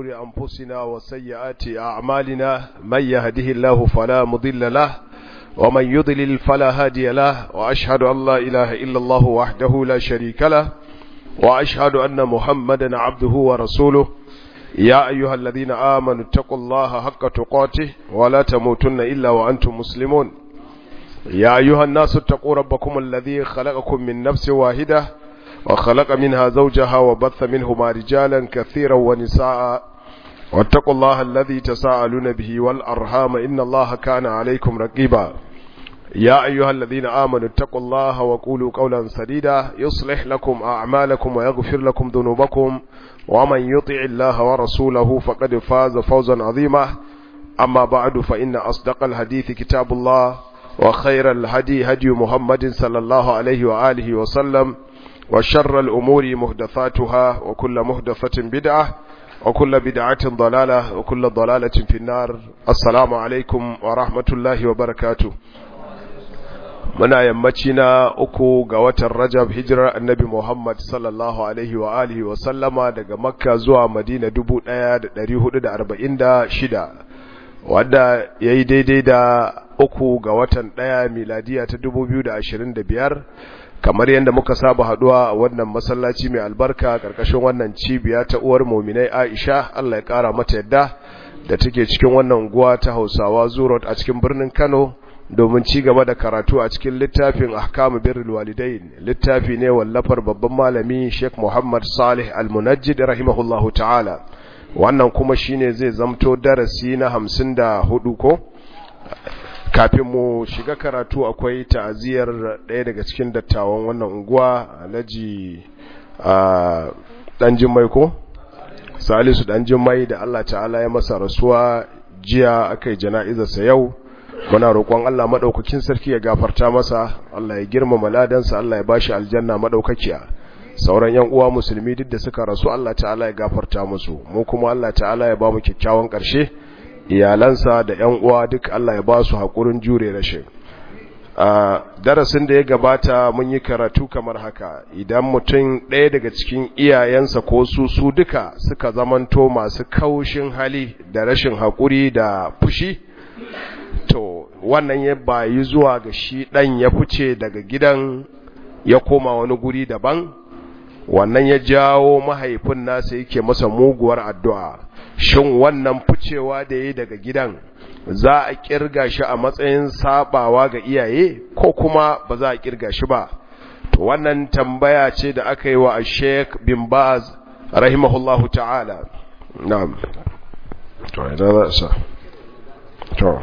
شرور أنفسنا وسيئات أعمالنا من يهده الله فلا مضل له ومن يضلل فلا هادي له وأشهد أن لا إله إلا الله وحده لا شريك له وأشهد أن محمدا عبده ورسوله يا أيها الذين آمنوا اتقوا الله حق تقاته ولا تموتن إلا وأنتم مسلمون يا أيها الناس اتقوا ربكم الذي خلقكم من نفس واحدة وخلق منها زوجها وبث منهما رجالا كثيرا ونساء واتقوا الله الذي تساءلون به والأرحام إن الله كان عليكم رقيبا يا أيها الذين آمنوا اتقوا الله وقولوا قولا سديدا يصلح لكم أعمالكم ويغفر لكم ذنوبكم ومن يطع الله ورسوله فقد فاز فوزا عظيما أما بعد فإن أصدق الحديث كتاب الله وخير الهدي هدي محمد صلى الله عليه وآله وسلم وشر الأمور مهدثاتها وكل مهدثة بدعة وكل بدعة ضلالة وكل ضلالة في النار السلام عليكم ورحمة الله وبركاته muna yammaci na uku ga watan rajab hijirar annabi muhammad sallallahu alaihi wa alihi wa sallama daga makka zuwa madina 1446 wadda ya yi daidai da uku ga watan ɗaya miladiya ta 2025 kamar yadda muka saba haduwa a wannan masallaci mai albarka karkashin wannan cibiya ta uwar muminai aisha allah ya kara mata yadda da take cikin wannan unguwa ta hausawa zurot a cikin birnin kano domin ci gaba da karatu a cikin littafin ahkamu birrul walidain littafi ne wallafar babban malami Sheikh Muhammad Salih Al-Munajjid rahimahullahu ta'ala wannan kuma shine zai zamto darasi na 54 ko kafin mu shiga karatu akwai ta'aziyar ɗaya daga cikin dattawan wannan unguwa Alhaji dan Jummai ko Salisu dan Jummai da Allah ta'ala ya masa rasuwa jiya akai jana'izarsa yau muna roƙon Allah madaukakin sarki ya gafarta masa Allah ya girmama ladansa Allah ya bashi aljanna madaukakiya sauran yan uwa musulmi duk da suka rasu Allah ta'ala ya gafarta musu mu kuma Allah ta'ala ya ba mu kyakkyawan ƙarshe iyalansa da yan uwa duk Allah ya ba su hakurin jure rashin a darasin da ya gabata mun yi karatu kamar haka idan mutum ɗaya daga cikin iyayensa ko su su duka suka zamanto masu kaushin hali da rashin haƙuri da fushi to wannan ya bayi zuwa ga shi ɗan ya fice daga gidan ya koma wani guri daban wannan ya jawo mahaifin nasa yake masa muguwar addu'a shin wannan ficewa da ya daga gidan za a kirga shi a matsayin sabawa ga iyaye ko kuma ba za a kirga shi ba to wannan tambaya ce da aka yi wa Sheikh bin Baz rahimahullahu ta'ala na'am to idan za to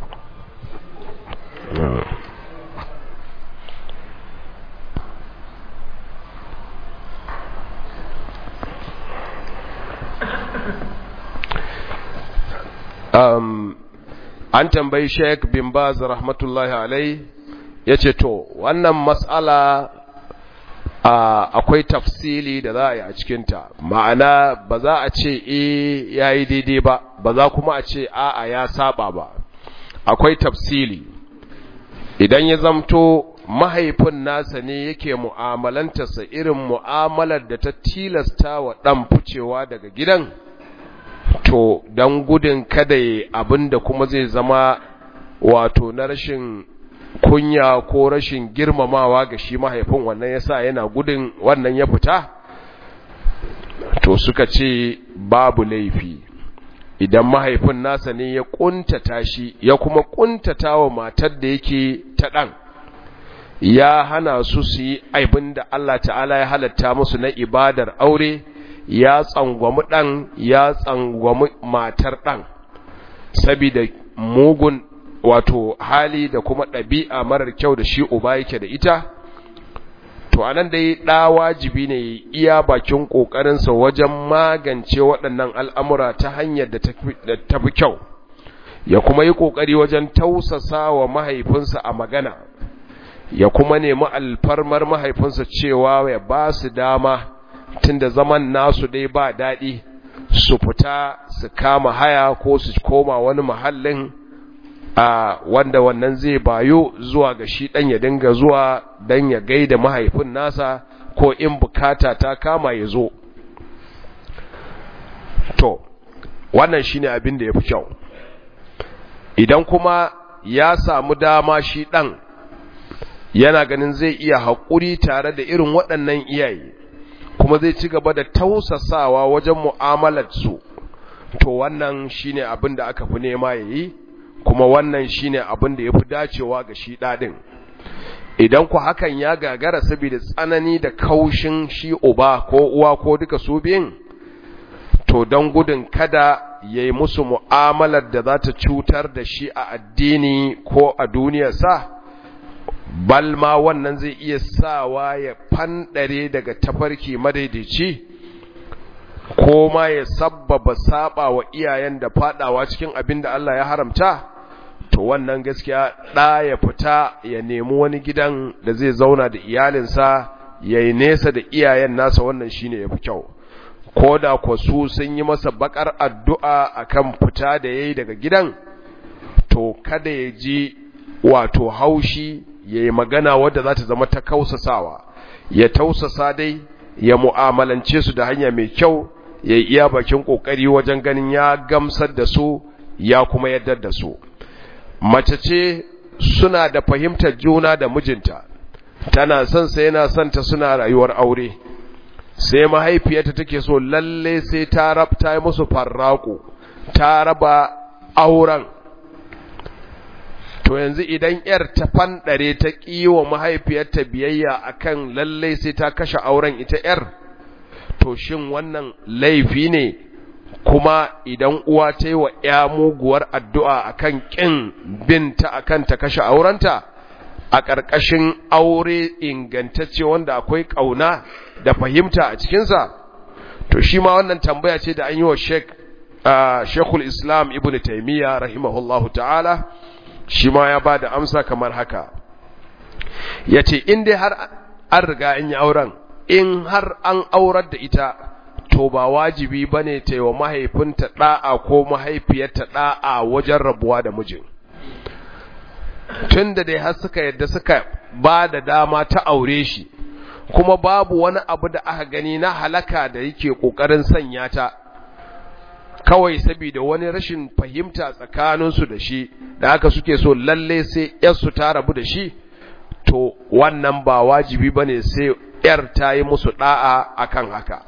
um, an tambayi Sheikh bin Baz rahmatullahi alai yace to wannan mas'ala akwai tafsili da za a yi a cikinta ma'ana ba za a ce e yayi daidai ba ba za kuma a ce a'a ya saba ba akwai tafsili idan ya zamto mahaifin nasa ne yake mu'amalantarsa irin mu'amalar da ta tilasta wa ɗan ficewa daga gidan to don gudun kada ya abin da kuma zai zama wato na rashin kunya ko rashin girmamawa ga shi mahaifin wannan yasa yana gudun wannan ya fita to suka ce babu laifi idan mahaifin nasa ne ya kuntata shi ya kuma kuntata wa matar da yake ta ɗan ya hana su su yi aibin da Allah ta'ala ya halatta musu na ibadar aure ya tsangwami ɗan ya tsangwami matar ɗan sabida mugun wato hali da kuma ɗabi'a marar kyau da shi uba yake da ita to anan dai ɗa wajibi ne iya bakin ƙoƙarinsa wajen magance waɗannan al'amura ta hanyar da ta fi kyau ya kuma yi ƙoƙari wajen tausasa wa mahaifinsa a magana ya kuma nemi alfarmar mahaifinsa cewa ya ba su dama tunda zaman nasu dai ba daɗi su fita su kama haya ko su koma wani mahallin a wanda wannan zai bayo zuwa ga shi ɗan ya dinga zuwa dan ya gaida mahaifin nasa ko in bukata ta kama ya zo to wannan shine abin da yafi kyau idan kuma ya samu dama shi dan yana ganin zai iya haƙuri tare da irin waɗannan iyaye kuma zai ci gaba da tausasawa wajen mu'amalar su to wannan shine abin da aka fi nema yayi kuma wannan shine abin da yafi dacewa ga shi dadin idan ku hakan ya gagara saboda tsanani da kaushin shi uba ko uwa ko duka su biyun to don gudun kada yayi musu mu'amalar da za ta cutar da shi a addini ko a duniyarsa balma wannan zai iya sawa ya fandare daga tafarki madaidaici ko ma ya sabbaba saba wa iyayen da fadawa cikin abin da Allah ya haramta to wannan gaskiya ɗa ya fita ya nemi wani gidan da zai zauna da iyalinsa ya yi nesa da iyayen nasa wannan shine ya fi kyau ko da kwa su sun yi masa bakar addu'a akan fita da ya yi daga gidan to kada ya ji wato haushi ya yi magana wadda za ta zama ta kausasawa ya tausasa dai ya mu'amalance su da hanya mai kyau ya yi iya bakin ƙoƙari wajen ganin ya gamsar da su ya kuma yadda da su mace ce suna da fahimtar juna da mijinta tana son sa yana son ta suna rayuwar aure sai mahaifiyarta take so lalle sai ta rabta yi musu farraku ta raba auren to yanzu idan yar ta fandare ta kiwa mahaifiyarta biyayya akan lalle sai ta kashe auren ita yar to shin wannan laifi ne kuma idan uwa ta yi wa ya muguwar addu'a akan kin binta akan ta kashe aurenta a ƙarƙashin aure ingantacce wanda akwai ƙauna da fahimta a cikinsa to shi ma wannan tambaya ce da an yi wa shekul islam ibn taimiyya rahimahullahu ta'ala shi ma ya ba da amsa kamar haka ya ce in dai har an riga in yi auren in har an aurar da ita to ba wajibi ba ne ta yi wa mahaifinta ɗa'a ko mahaifiyarta ɗa'a wajen rabuwa da mijin tun da dai har suka yadda suka ba da dama ta aure shi kuma babu wani abu da aka gani na halaka da yake ƙoƙarin sanya ta kawai saboda wani rashin fahimta tsakaninsu da shi da haka suke so lalle sai yarsu ta rabu da shi to wannan ba wajibi ba ne sai yar ta yi musu ɗa'a akan haka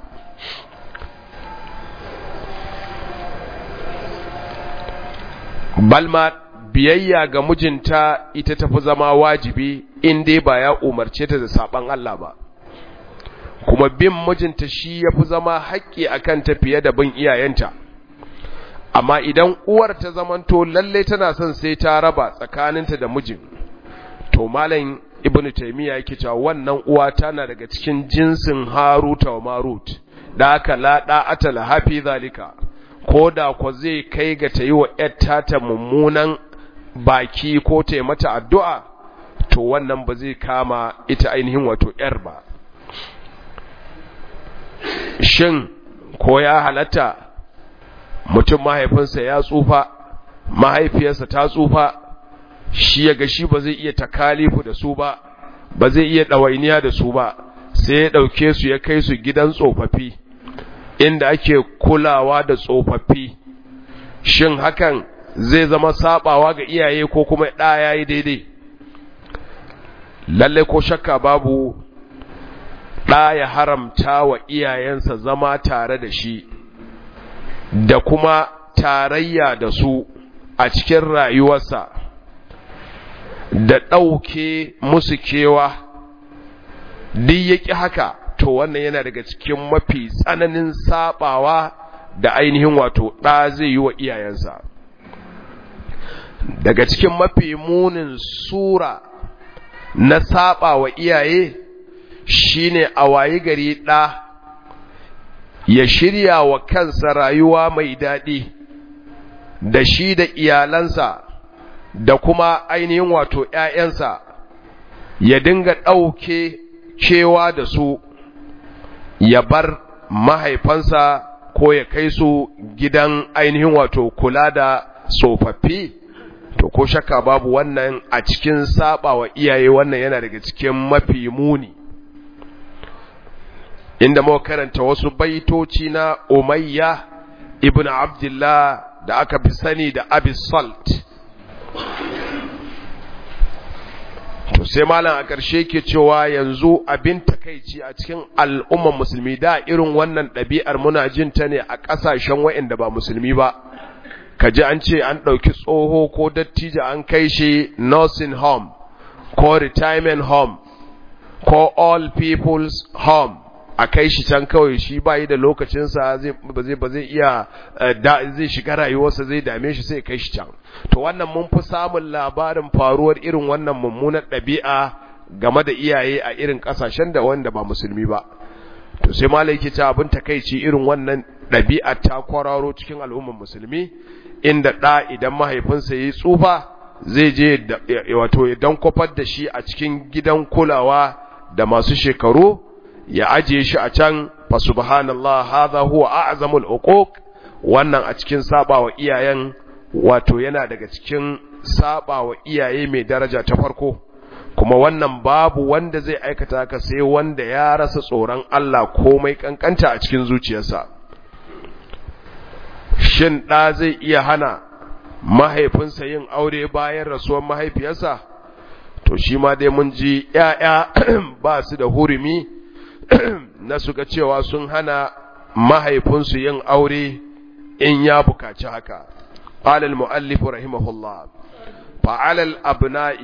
balma biyayya ga mijinta ita tafi zama wajibi in dai ba ya umarce ta da saban Allah ba kuma bin mijinta shi yafi zama haƙƙi akan ta fiye da bin iyayenta amma idan uwar ta zamanto lalle tana son sai ta raba tsakaninta da mijin to malam ibnu taymiya yake cewa wannan uwa tana daga cikin jinsin haruta wa marut da haka la da'ata la hafi zalika ko da ko zai kai ga ta yi wa ‘yarta ta mummunan baki ko ta yi mata addu'a, to wannan ba zai kama ita ainihin wato ‘yar ba. Shin, ko ya halatta mutum mahaifinsa ya tsufa, mahaifiyarsa ta tsufa, shi ya ga shi ba zai iya takalifu da su ba, ba zai iya ɗawainiya da su ba, sai ya ɗauke su ya kai su gidan tsofaffi. inda ake kulawa da tsofaffi shin hakan zai zama sabawa ga iyaye ko kuma ɗa ya yi daidai lalle ko shakka babu ɗa ya haramta wa iyayensa zama tare da shi da kuma tarayya da su a cikin rayuwarsa da ɗauke musu kewa duk yaki haka to wannan yana daga cikin mafi tsananin sabawa da ainihin wato ɗa zai yi wa iyayensa daga cikin mafi munin sura na saba wa iyaye shine a wayi gari ɗa ya shirya wa kansa rayuwa mai daɗi da shi da iyalansa da kuma ainihin wato ‘ya'yansa ya dinga ɗauke cewa da su ya bar mahaifansa ko ya kai su gidan ainihin wato kula da tsofaffi to ko shakka babu wannan a cikin saba wa iyaye wannan yana daga cikin mafi muni inda muka karanta wasu baitoci na umayya ibn abdullah da aka fi sani da abi salt to sai malam a ƙarshe ke cewa yanzu abin takaici a cikin al'umman musulmi da irin wannan ɗabi'ar muna jin ta ne a ƙasashen waɗanda ba musulmi ba ka ji an ce an ɗauki tsoho ko dattijo an kai shi nursing home ko retirement home ko all people's home a kai shi can kawai shi ba yi da lokacinsa ba zai iya zai shiga rayuwarsa zai dame shi sai kai shi can to wannan mun fi samun labarin faruwar irin wannan mummunar ɗabi'a game da iyaye a irin ƙasashen da wanda ba musulmi ba to sai malai ke ta abin takaici irin wannan ɗabi'a ta kwararo cikin al'ummar musulmi inda ɗa idan mahaifinsa ya yi tsufa zai je wato idan kwafar da shi a cikin gidan kulawa da masu shekaru ya ajiye shi a can fa subhanallah hadha huwa a'zamul uquq wannan a cikin sabawa iyayen wato yana daga cikin sabawa iyaye mai daraja ta farko kuma wannan babu wanda zai aikata haka sai wanda ya rasa tsoron Allah komai kankanta a cikin zuciyarsa shin da zai iya hana mahaifinsa yin aure bayan rasuwar mahaifiyarsa to shi ma dai mun ji ƴaƴa ba su da hurumi na suka cewa sun hana mahaifinsu yin aure in ya bukaci haka قال المؤلف رحمه الله فعلى الأبناء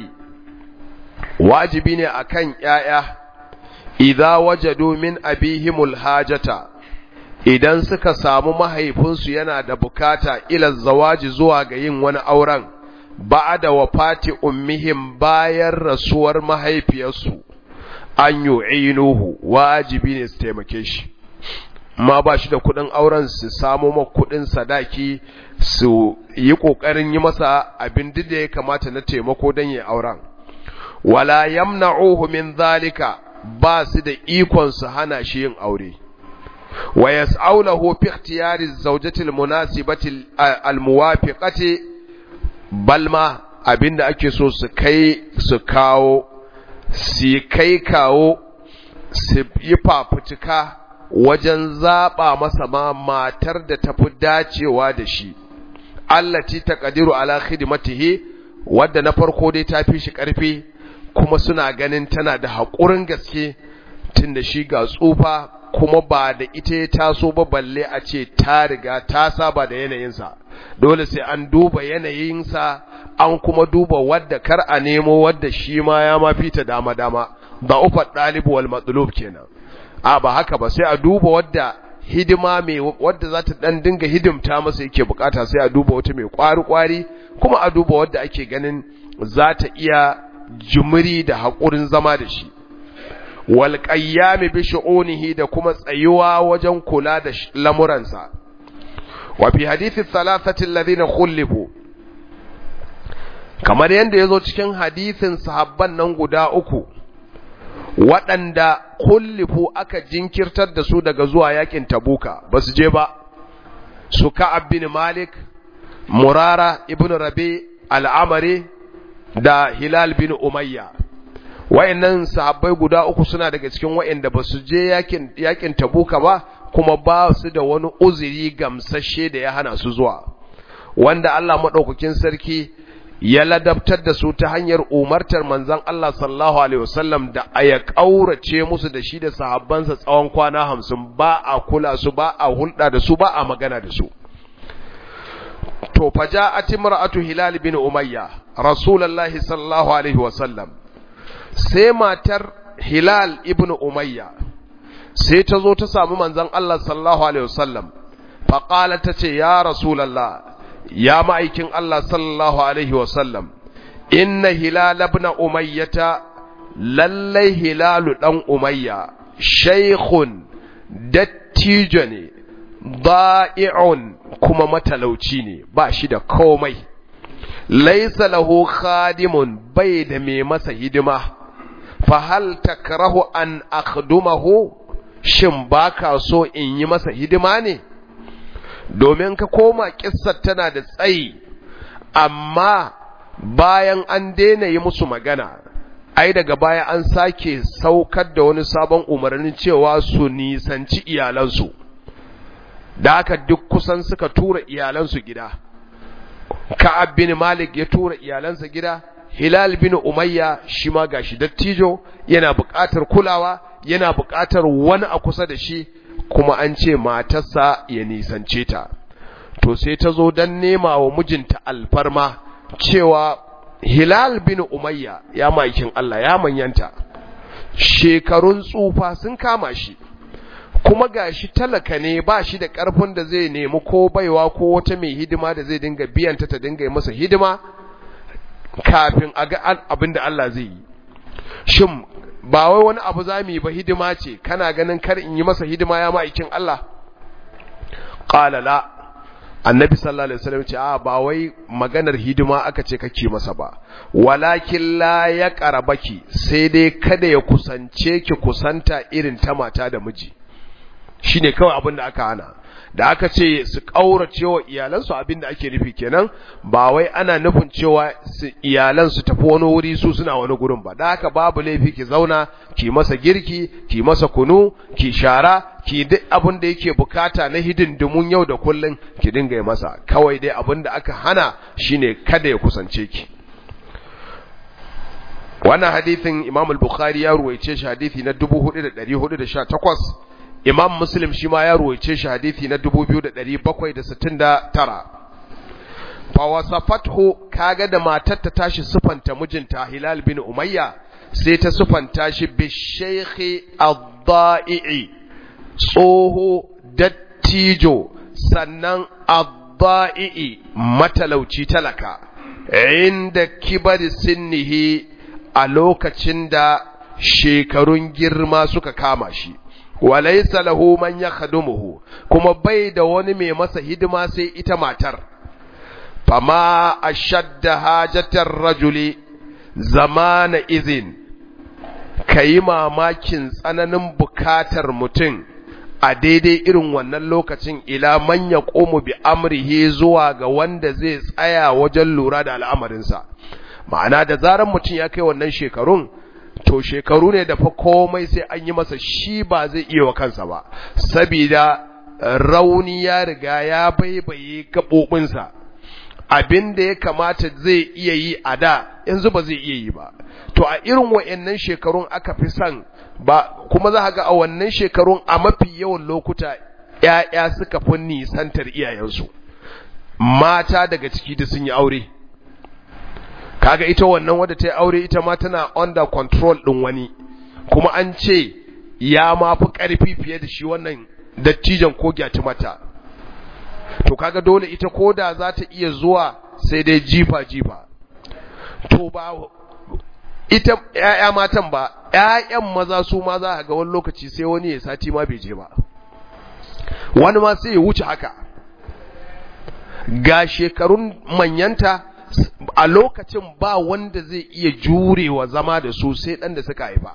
واجبين أكن يايا إذا وجدوا من أبيهم الحاجة idan suka samu mahaifinsu yana da bukata ila zawaji zuwa ga yin wani auren ba da wafati ummihim bayan rasuwar mahaifiyarsu an yu'inuhu wajibi ne su taimake shi ma ba shi da kudin auren su samo ma kudin sadaki su yi kokarin yi masa abin da ya kamata na taimako don yi auren wala yamna'uhu min zalika ba su da ikon su hana shi yin aure wa yas'aulahu fi ikhtiyari zawjati almunasibati almuwafiqati balma abinda ake so su kai su kawo su kai kawo su yi fafutuka wajen zaɓa masa ma matar da tafi dacewa da shi allati taqdiru ala khidmatihi wadda na farko dai ta fi shi ƙarfi kuma suna ganin tana da haƙurin gaske tunda shi ga tsufa kuma ba da ita ya taso ba balle a ce ta riga ta saba da yanayinsa dole sai an duba yanayinsa an kuma duba wadda kar a nemo wadda shi ma ya ma fita dama dama ba ufa ɗalibu wal matsalub kenan a ba haka ba sai a duba wadda hidima mai wadda za ta dan dinga hidimta masa yake bukata sai a duba wata mai kwari kwari kuma a duba wadda ake ganin za ta iya jumuri da haƙurin zama da shi wal qayyami bi shu'unihi da kuma tsayuwa wajen kula da lamuransa wa fi hadithi thalathati alladhina khulifu kamar yanda yazo cikin hadithin sahabban nan guda uku waɗanda kullifu aka jinkirtar da su daga zuwa yakin tabuka ba su je ba su ka'ab bin malik murara ibn rabi al'amari da hilal bin umayya wayannan sahabbai guda uku suna daga cikin wayanda ba su je yakin yakin tabuka ba kuma ba su da wani uzuri gamsashe da ya hana su zuwa wanda Allah madaukakin sarki ya ladabtar da su ta hanyar umartar manzon Allah sallallahu alaihi wasallam da aya kaurace musu da shi da sahabbansa tsawon kwana hamsin ba a kula su ba a hulɗa da su ba a magana da su to faja'at imra'atu hilal bin umayya rasulullahi sallallahu alaihi wasallam sai matar hilal ibn umayya sai ta zo ta samu manzon Allah sallallahu alaihi wasallam faqala tace ya rasulullah ya ma'aikin Allah sallallahu Alaihi wasallam, inna hilal ibn umayyata lallai hilalu ɗan umayya, shaikhun dattijo ne, ba'i'un kuma matalauci ne, ba shi da komai, laisa lahu khadimun bai da mai masa hidima, fahal takrahu an akhdumahu shin baka so in yi masa hidima ne? domin ka koma kissar tana da tsayi amma bayan an daina yi musu magana ai daga baya an sake saukar da wani sabon umarnin cewa su nisanci iyalansu da haka duk kusan suka tura iyalansu gida ka'ab bin malik ya tura iyalansa gida hilal bin umayya shi ma gashi dattijo yana buƙatar kulawa yana buƙatar wani a kusa da shi kuma an ce matarsa ya nisance ta to sai ta zo don nema wa mijinta alfarma cewa hilal bin umayya ya maikin Allah ya manyanta shekarun tsufa sun kama shi kuma gashi talaka ne ba shi da ƙarfin da zai nemi ko baiwa ko wata mai hidima da zai dinga biyanta ta dinga yi masa hidima kafin a ga abin da Allah zai yi shin ba wai wani abu za mu yi ba hidima ce kana ganin kar in yi masa hidima ya ma'aikin Allah qala la annabi sallallahu alaihi wasallam ce a ba wai maganar hidima aka ce kake masa ba walakin la ya qarabaki sai dai kada ya kusance ki kusanta irin ta mata da miji shine kawai abin da aka hana da aka ce su kaurace wa iyalansu abin da ake nufi kenan ba wai ana nufin cewa iyalan su tafi wani wuri su suna wani gurin ba da haka babu laifi ki zauna ki masa girki ki masa kunu ki shara ki duk abin da yake bukata na hidindimun yau da kullun ki dinga yi masa kawai dai abin da aka hana shine kada ya kusance ki wannan hadithin Imam al-Bukhari ya ruwaice shi hadithi na 4418 Imam Muslim shi ma ya ruwaice shi hadithi na 2769 fa wasafathu kaga da matar ta tashi sufanta mijinta Hilal bin Umayya sai ta sufanta shi bi shaykhi ad-da'i tsoho dattijo sannan ad-da'i matalauci talaka inda kibari sinnihi a lokacin da shekarun girma suka kama shi walaysa lahu man yakhdumuhu kuma bai da wani mai masa hidima sai ita matar fama ashadda hajatar rajuli zamana izin kayi mamakin tsananin bukatar mutum a daidai irin wannan lokacin ila man yaqumu bi amrihi zuwa ga wanda zai tsaya wajen lura da al'amarinsa ma'ana da zaran mutum ya kai wannan shekarun to shekaru ne da fa komai sai an yi masa shi ba zai iya wa kansa ba sabida rauni ya riga ya baibaye gaɓoɓinsa abin da ya kamata zai iya yi a da yanzu ba zai iya yi ba to a irin wa'annan shekarun aka fi son ba kuma za ga a wannan shekarun a mafi yawan lokuta ‘ya'ya suka fi nisantar iyayensu mata daga ciki da sun yi aure kaga ita wannan wadda ta yi aure ita ma tana under control ɗin wani kuma an ce ya ma fi ƙarfi fiye da shi wannan dattijan ko gyati mata to kaga dole ita koda za ta iya zuwa sai dai jifa jifa to ba ita ƴaƴa matan ba ƴaƴan maza su ma za ga wani lokaci sai wani ya sati ma bai je ba wani ma sai ya wuce haka ga shekarun manyanta a lokacin ba wanda zai iya jurewa zama da su sai ɗan da suka haifa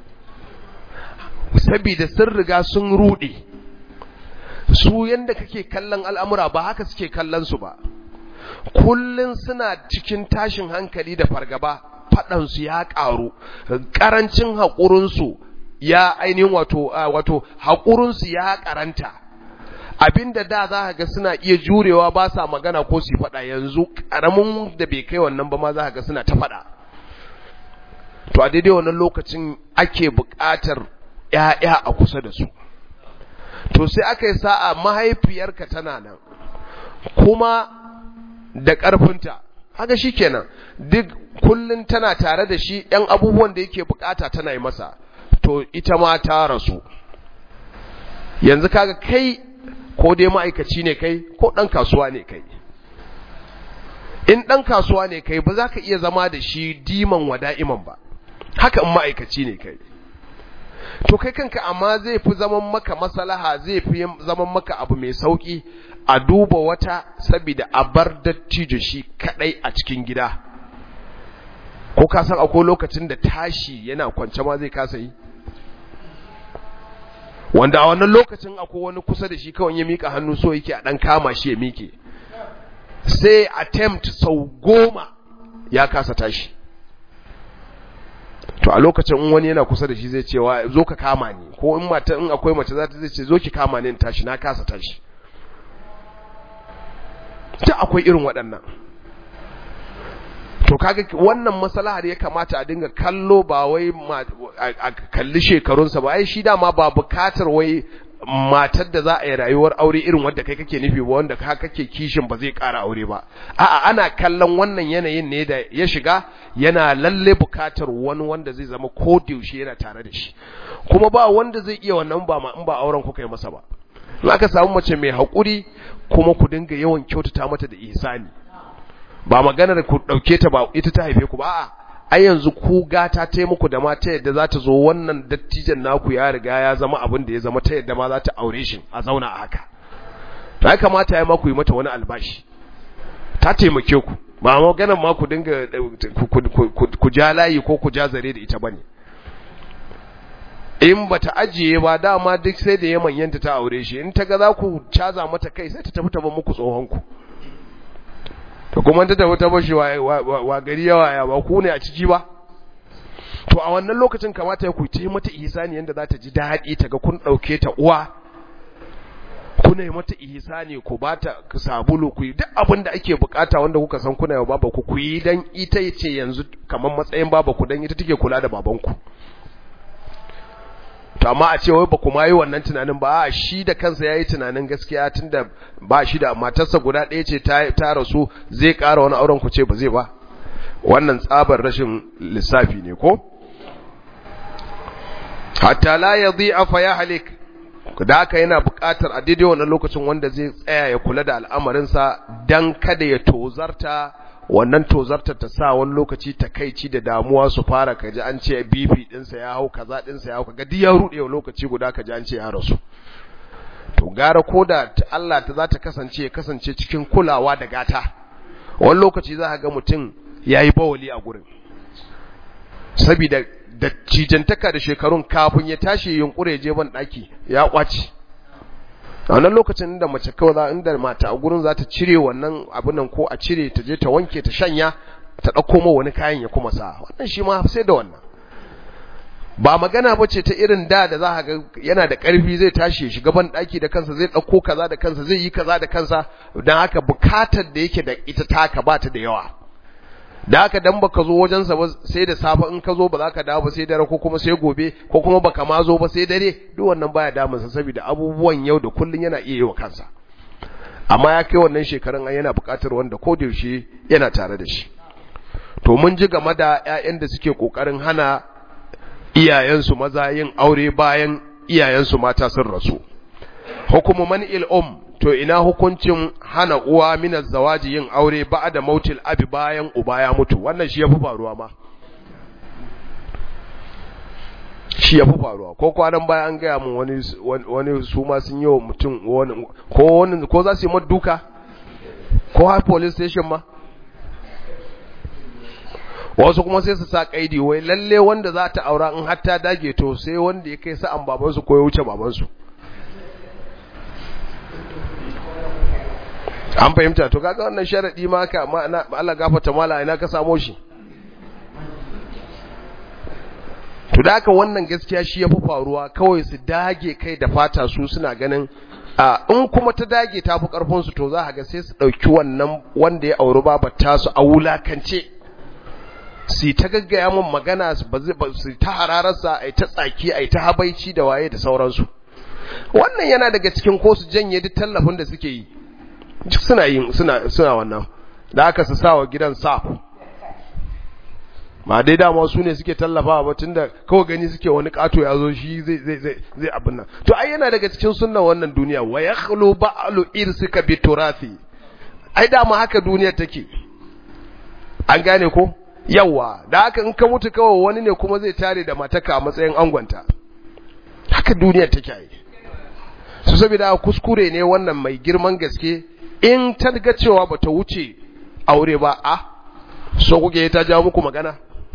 saboda sun riga sun ruɗe su yanda kake kallon al'amura ba haka suke kallon su ba kullun suna cikin tashin hankali da fargaba faɗansu ya ƙaru ƙarancin haƙurinsu ya ainihin wato wato haƙurinsu ya ƙaranta abinda da za ga suna iya jurewa ba sa magana ko su faɗa yanzu ƙaramin da bai kai wannan ba ma za ga suna ta faɗa to a daidai wannan lokacin ake buƙatar ‘ya'ya a kusa da su to sai aka yi sa'a mahaifiyarka tana nan kuma da ƙarfinta haka shi kenan duk kullum tana tare da shi ‘yan abubuwan da yake bukata tana yi masa to ita ma ta rasu yanzu kaga kai ko dai ma'aikaci ne kai ko ɗan kasuwa ne kai in ɗan kasuwa ne kai ba za ka iya zama da shi diman wada'iman ba haka in ma'aikaci ne kai to kai kanka amma zai fi zaman maka masalaha zai fi zaman maka abu mai sauki a duba wata saboda a bar dattijo shi kadai a cikin gida ko ka san akwai lokacin da tashi yana kwance ma zai kasa yi wanda a wannan lokacin akwai wani kusa da shi kawai ya mika hannu so yake a dan kama shi ya mike sai attempt sau goma ya kasa tashi to a lokacin in wani yana kusa da shi zai cewa zo ka kama ni ko in mata in akwai mace za ta zai ce zo ki kama ni in tashi na kasa tashi duk akwai irin waɗannan to kaga wannan maslahar ya kamata a dinga kallo ba wai a kalli shekarunsa ba ai shi dama ba bukatar wai matar da za a yi rayuwar aure irin wanda kai kake nufi ba wanda ka kake kishin ba zai ƙara aure ba a'a ana kallon wannan yanayin ne da ya shiga yana lalle bukatar wani wanda zai zama ko yaushe yana tare da shi kuma ba wanda zai iya wannan ba ma in ba auren kuka yi masa ba in aka samu mace mai haƙuri kuma ku dinga yawan kyautata mata da ihsani ba maganar ku dauke ta ba ita ta haife ku ba a'a ai yanzu ku gata ta muku da ma ta yadda za ta zo wannan dattijan naku ya riga ya zama abin da ya zama ta yadda ma za ta aure shi a zauna a haka to ya kamata ya ma ku yi mata wani albashi ta taimake ku ba maganar ma ku dinga ku ja layi ko ku ja zare da ita bane in bata ajiye ba dama duk sai da ya manyanta ta aure shi in ta ga za ku caza mata kai sai ta tafi ta bar muku tsohon ku to kuma ta tafi ta bashi wa gari yawa ya ba ku ne a ciki ba to a wannan lokacin kamata ya kuce mata ihsani yanda za ta ji daɗi ta ga kun ɗauke ta uwa kuna yi mata ihsani ku ba ta sabulu ku yi duk abin da ake bukata wanda kuka san kuna yi baba ku ku yi dan ita ce yanzu kamar matsayin baba ku dan ita take kula da babanku to amma a ce wai ba kuma yi wannan tunanin ba a shi da kansa yayi tunanin gaskiya tunda ba shi da matarsa guda ɗaya ce ta ta rasu zai ƙara wani auren ku ce ba zai ba wannan tsabar rashin lissafi ne ko hatta la yadhi'a fa yahlik da haka yana buƙatar a daidai wannan lokacin wanda zai tsaya ya kula da al'amarinsa dan kada ya tozarta wannan tozartar ta sa wani lokaci takaici da damuwa su fara kaji an ce BP dinsa ya hau kaza dinsa ya hau kaga duk ya rude lokaci guda kaji an ce ya rasu to gara koda Allah ta za ta kasance kasance cikin kulawa da gata wani lokaci za ka ga mutum yayi bawali a gurin saboda da cijantaka da shekarun kafin ya tashi yunkure je ban daki ya kwaci a wannan lokacin da mace kawai za inda mata a gurin za ta cire wannan abin nan ko a cire ta je ta wanke ta shanya ta ɗauko ma wani kayan ya kuma sa wannan shi ma sai da wannan ba magana ba ce ta irin da da za ka ga yana da ƙarfi zai tashi shiga ban ɗaki da kansa zai ɗauko kaza da kansa zai yi kaza da kansa don haka bukatar da yake da ita taka ba ta da yawa da haka dan baka zo wajensa ba sai da safe in ka zo ba za ka dawo ba sai dare ko kuma sai gobe ko kuma baka ma zo ba sai dare duk wannan baya damunsa saboda abubuwan yau da kullun yana iya yi wa kansa amma ya kai wannan shekarun an yana buƙatar wanda ko da yaushe yana tare da shi to mun ji game da ƴaƴan da suke kokarin hana iyayensu maza yin aure bayan iyayensu mata sun rasu hukumu man il um to ina hukuncin hana uwa minar zawaji yin aure ba da mautil abi bayan uba ya mutu wannan shi ya fi faruwa ma shi ya fi faruwa ko kwanan baya an gaya mun wani wani su ma sun yi wa mutum wani ko wani ko za su yi duka ko har police station ma wasu kuma sai su sa kaidi wai lalle wanda za ta aura in har ta dage to sai wanda ya kai sa'an babansu ko ya wuce babansu an fahimta to kaga wannan sharadi ma ka Allah gafarta mala ina ka samo shi to da haka wannan gaskiya shi yafi faruwa kawai su dage kai da fata su suna ganin a in kuma ta dage ta fi karfin su to za ka ga sai su dauki wannan wanda ya auri babar ta su a wulakance su ta gaggaya mun magana su ta hararsa ai ta tsaki ai ta habaici da waye da sauransu wannan yana daga cikin ko su janye duk tallafin da suke yi suna yin suna suna wannan da aka su sawa gidan saf ma dai dama su ne suke tallafa ba tunda kawai gani suke wani kato ya zo shi zai zai zai zai abin nan to ai yana daga cikin sunnan wannan duniya wa yakhlu ba'lu irsika bi turathi ai dama haka duniyar take an gane ko yawa da haka in ka mutu kawai wani ne kuma zai tare da mataka a matsayin angonta haka duniyar take ai su saboda kuskure ne wannan mai girman gaske in ta ga cewa bata wuce aure ba a so kuke ta jawo muku magana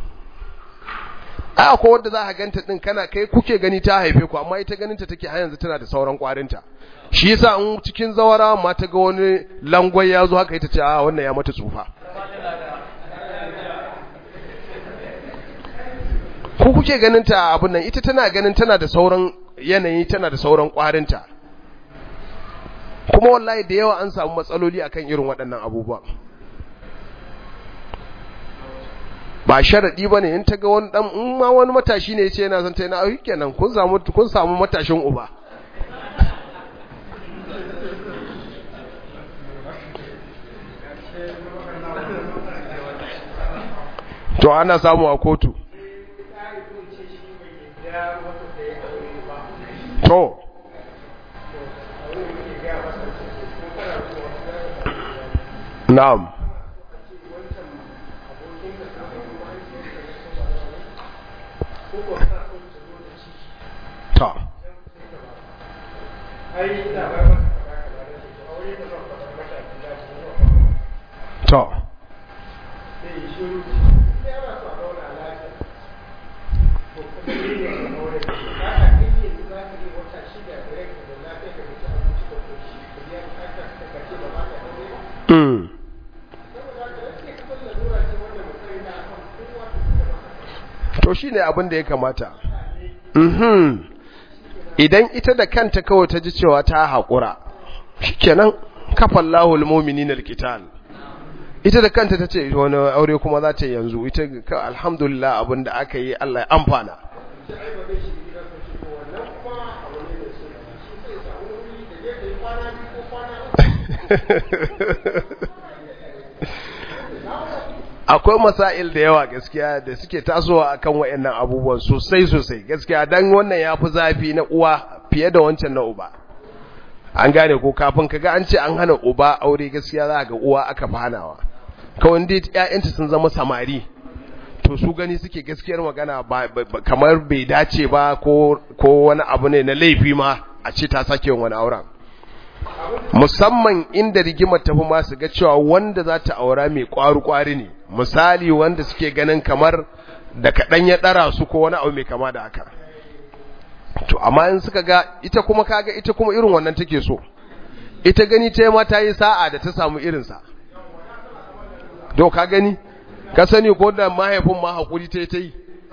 a akwai wanda za a ganta din kana kai kuke gani ta haife ku amma ita ganin ta take har yanzu tana da sauran kwarinta shi yasa in cikin zawara ma ta ga wani langwai ya zo haka ita ce a wannan ya mata tsufa ku kuke ganin ta abin nan ita tana ganin tana da sauran yanayi tana da sauran kwarinta kuma wallahi da yawa an samu matsaloli akan irin waɗannan abubuwan ba sharaɗi ba ne in ta ga wani ɗan in ma wani matashi ne ya ce yana son ta yana auki kenan kun samu kun samu matashin uba to ana samu a kotu to na'am ta ta Mm. to shi ne abin da ya kamata mhm idan ita da kanta kawai ta ji cewa ta haƙura shikenan kafan lahul mominin alkital ita da kanta ta ce wani aure kuma za ta yanzu ita ka alhamdulillah abin da aka yi Allah ya amfana akwai masail da yawa gaskiya da suke tasowa akan wayannan abubuwan sosai sosai gaskiya dan wannan yafi zafi na uwa fiye da wancan na uba an gane ko kafin kaga an ce an hana uba aure gaskiya za ga uwa aka fanawa kawai dai ƴaƴanta sun zama samari to su gani suke gaskiyar magana ba kamar bai dace ba ko ko wani abu ne na laifi ma a ce ta sake wani auren musamman inda rigimar tafi ma su ga cewa wanda za ta aura mai kwaru-kwari ne misali wanda suke ganin kamar da kaɗan ya ɗara su ko wani abu mai kama da haka to amma in suka ga ita kuma kaga ita kuma irin wannan take so ita gani ta ma ta yi sa'a da ta samu irinsa do ka gani ka sani ko da mahaifin ma haƙuri ta yi ta yi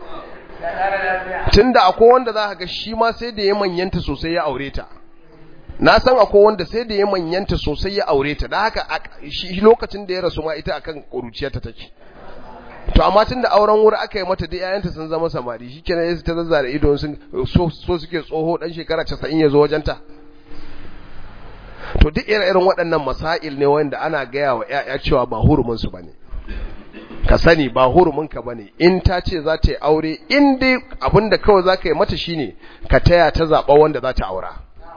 tun da akwai wanda za ka ga shi ma sai da ya manyanta sosai ya aure ta na san akwai wanda sai da ya manyanta sosai ya aure ta da haka shi lokacin da ya rasu ma ita akan kuruciyarta take to amma tun da auren wuri aka yi mata da yayanta sun zama samari shikenan yasu ta zazzara ido sun so, so suke tsoho dan shekara 90 ya zo wajenta to duk irin waɗannan masail ne wanda ana gaya wa ƴaƴa cewa ba hurumin su bane ka sani ba hurumin ka bane in ta ce za ta yi aure in dai abinda kawai za ka yi mata shine ka taya ta zaɓa wanda za ta aura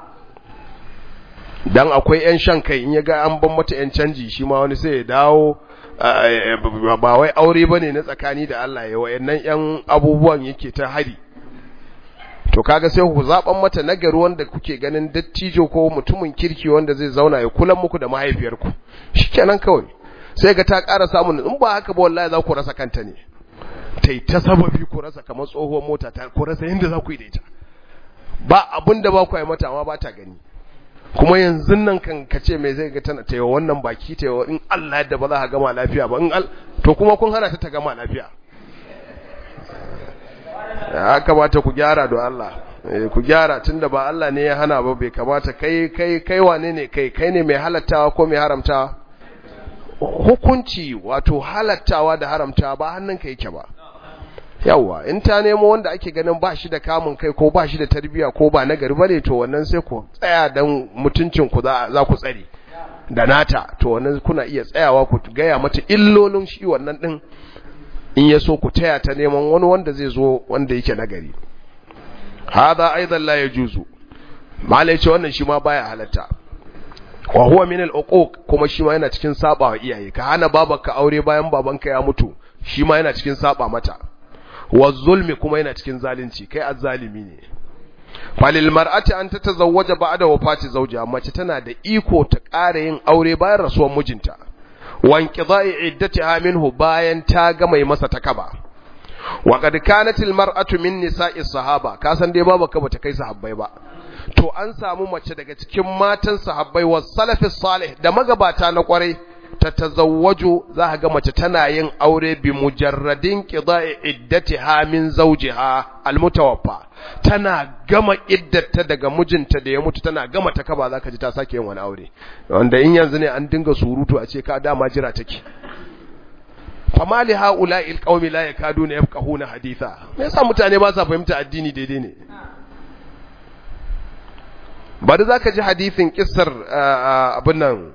dan akwai yan shan kai in ya ga an ban mata yan canji shi ma wani sai ya dawo ba wai aure bane na tsakani da Allah ya wayannan yan abubuwan yake ta hari to kaga sai ku zaban mata nagari wanda kuke ganin dattijo ko mutumin kirki wanda zai zauna ya kula muku da mahaifiyarku shikenan kawai sai ga ta ƙara samun in ba haka ba wallahi za ku rasa kanta ne tai ta sababi ku rasa kamar tsohuwar mota ta ku rasa yanda za ku yi da ita ba abin da ba ku yi mata amma ba ta gani kuma yanzu nan kan kace mai zai ga tana tayo wannan baki tayo in Allah yadda ba za ka gama lafiya ba in al to kuma kun hana ta ta gama lafiya ya kamata ku gyara don Allah ku gyara tunda ba Allah ne ya hana ba bai kamata kai kai kai wane ne kai kai ne mai halattawa ko mai haramtawa hukunci wato halattawa da haramtawa ba hannunka yake ba yawa in ta nemo wanda ake ganin ba shi da kamun kai ko ba shi da tarbiya ko ba nagari bane to wannan sai ku tsaya dan mutuncin ku za ku tsare da nata to wannan kuna iya tsayawa ku gaya mata illolin shi wannan din in ya so ku taya ta neman wani wanda zai zo wanda yake nagari hada aidan la yajuzu malai ce wannan shi ma baya halatta wa huwa min al-uquq kuma shi ma yana cikin saba wa iyaye ka hana babanka aure bayan babanka ya mutu shi ma yana cikin saba mata wa zulmi kuma yana cikin zalunci kai azzalimi ne falil mar'ati an tatazawwaja ba'da wafati zawjiha mace tana da iko ta ƙara yin aure bayan rasuwar mijinta wa inqida'i iddatiha minhu bayan ta ga mai masa takaba wa qad kanat al mar'atu min nisa'i sahaba ka san dai babu ka bata kai sahabbai ba to an samu mace daga cikin matan sahabbai wa salafis salih da magabata na kwarai ta tazawwaju za ka ga mace tana yin aure bi mujarradin qida'i iddatiha min zawjiha almutawaffa tana gama iddata daga mijinta da ya mutu tana gama ta kaba za ka ji ta sake yin wani aure wanda in yanzu ne an dinga surutu a ce ka dama jira take fama li haula'i alqaumi la yakaduna yafqahuna haditha me yasa mutane ba sa fahimta addini daidai ne bari zaka ji hadisin kissar abin nan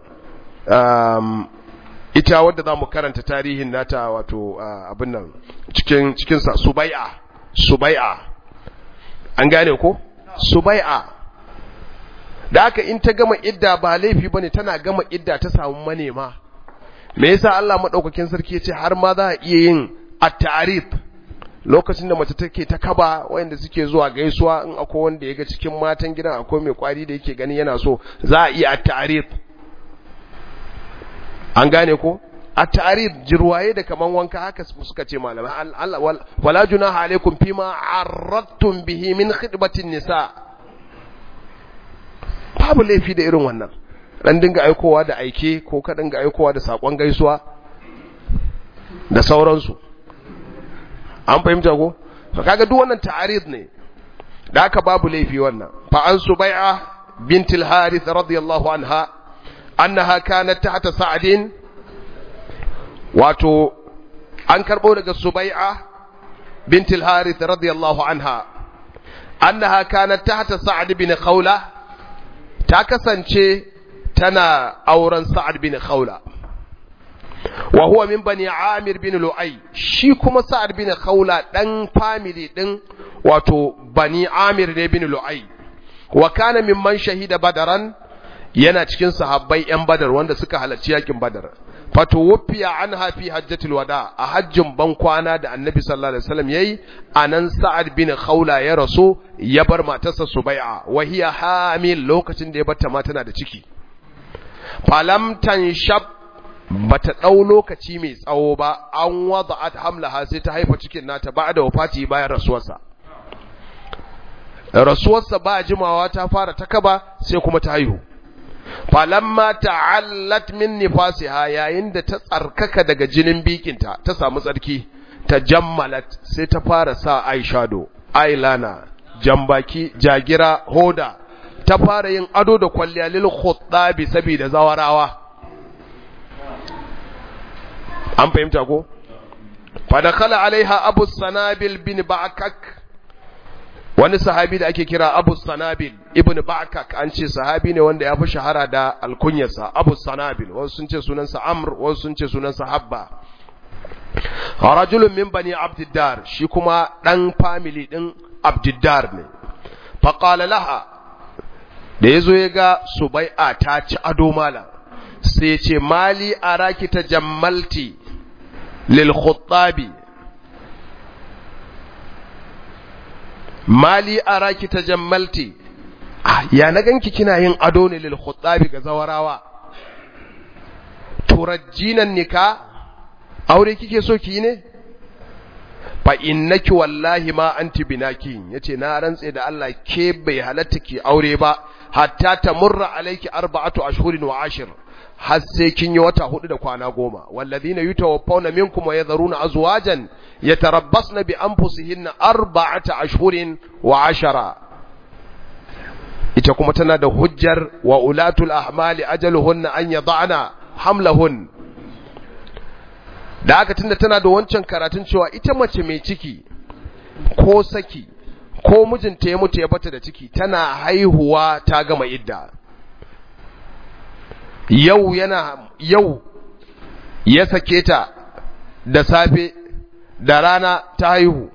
ita wadda zamu karanta tarihin nata wato abin nan cikin cikin sa subai'a subai'a an gane ko subai'a da haka in ta gama idda ba laifi bane tana gama idda ta samu manema me yasa Allah madaukakin sarki yace har ma za a iya yin at-ta'rif lokacin da mace take ta kaba wayanda suke zuwa gaisuwa in akwai wanda yaga cikin matan gidan akwai mai kwari da yake gani yana so za a iya at-ta'rif an gane ko at-ta'rif jirwaye da kaman wanka haka suka ce malamai Allah wala junaha alaikum fima arradtum bihi min khidbatin nisa babu laifi da irin wannan dan dinga aikowa da aike ko ka dinga aikowa da sakon gaisuwa da sauransu an fahimta ko to kaga duk wannan ta'arid ne da aka babu laifi wannan fa an subai'a bint al-harith radiyallahu anha annaha kanat tahta sa'din wato an karbo daga subai'a bint al-harith radiyallahu anha annaha kanat tahta sa'd bin khawla ta kasance tana auren Sa'ad bin Khawla wa huwa min bani Amir bin Lu'ay shi kuma Sa'ad bin Khawla dan family din wato bani Amir ne bin Lu'ay wa kana mimman shahida Badaran yana cikin sahabbai yan Badar wanda suka halarci yakin Badar fatuwfiya anha fi hajjatul wada a hajjin ban kwana da Annabi sallallahu alaihi wasallam yayi anan Sa'ad bin Khawla ya rasu ya bar matarsa Subai'a wa hiya hamil lokacin da ya barta ma tana da ciki falam tanshab bata dau lokaci mai tsawo ba an wada'at hamlaha sai ta haifa cikin nata ba da wafati bayan rasuwarsa rasuwarsa ba jimawa ta fara takaba sai kuma ta haihu falamma ta'allat min nifasiha yayin da ta tsarkaka daga jinin bikinta ta samu tsarki ta jammalat sai ta fara sa eyeshadow eyeliner jambaki jagira hoda ta fara yin ado da kwalliya lil khuttabi saboda zawarawa an fahimta ko fa dakhala alaiha abu sanabil bin ba'kak wani sahabi da ake kira abu sanabil ibn ba'kak an ce sahabi ne wanda ya fi shahara da alkunyarsa abu sanabil wasu sun ce sunansa amr wasu sun ce sunansa habba rajulun min bani abdiddar shi kuma dan family din abdiddar ne faqala laha da yazo ya ga subai'a ta ci ado mala sai ya ce mali araki tajammalti lil khuttabi mali araki tajammalti ah ya na ganki kina yin ado ne lil khuttabi ga zawarawa turajjinan nika aure kike so ki ne fa innaki wallahi ma anti binaki yace na rantse da Allah ke bai halatta ki aure ba hatta tamurra alayki arba'atu ashhurin wa ashir har sai kin yi wata hudu da kwana goma walladhina yutawaffawna minkum wa yadharuna azwajan yatarabbasna bi anfusihinna arba'ata ashhurin wa ashara ita kuma tana da hujjar wa ulatul ahmali ajaluhunna an yad'ana hamlahun da aka tunda tana da wancan karatun cewa ita mace mai ciki ko saki ko mijinta ya mutu ya bata da ciki tana haihuwa ta gama idda yau yana yau ya sake ta da safe da rana ta haihu